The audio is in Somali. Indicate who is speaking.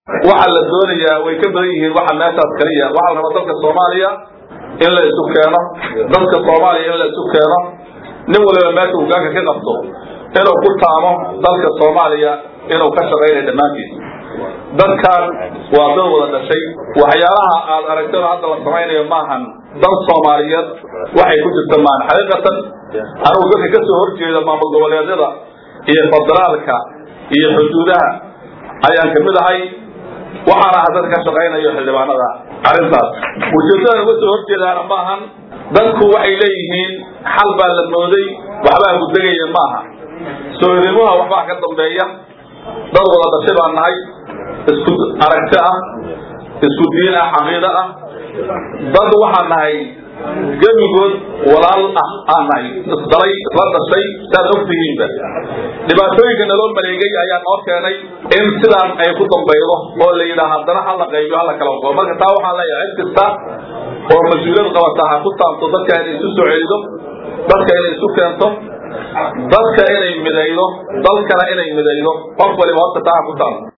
Speaker 1: waxaa la doonayaa way ka badan yihiin waxa meeshaas kaliya waxaa la rabaa dalka soomaaliya in la isu keeno dadka soomaaliya in la isu keeno nin waliba meesha hogaanka ka qabto inuu ku taamo dalka soomaaliya inuu ka shaqaynayo dhammaantiis dadkan waa dad wada dhashay waxyaalaha aad aragtana hadda la samaynayo maahan dal soomaaliyeed waxay ku jirta maahan xaqiiqatan anigu dadka ka soo horjeeda maamul goboleedyada iyo federaalka iyo xuduudaha ayaan kamid ahay waxaana aha dadka ka shaqaynayo xildhibaanada arrintaas ujeedada uga soo horjeedaana maahan dadku waxay leeyihiin xal baa la mooday waxbaa gudegaya maaha soodimuha waxbaa ka dambeeya dad wada dhashay baan nahay isku aragti ah isku diin ah caqiido ah dad waxaan nahay gebigood walaal ah aan nahay isdalay isla dhashay saad ogtihiinba dhibaatooyinka naloo maleegay ayaa noo keenay in sidaan ay ku dambaydo oo la yidhaah haddana hala qaybiyo hala kala qoo marka taa waxaan leeyahay cid kasta oo mas-uuliyad qabata ha ku taabto dadka inay isu soo celido dadka inay isu keento dadka inay midaydo dalkana inay midaydo qof waliba horta taa ha ku taabto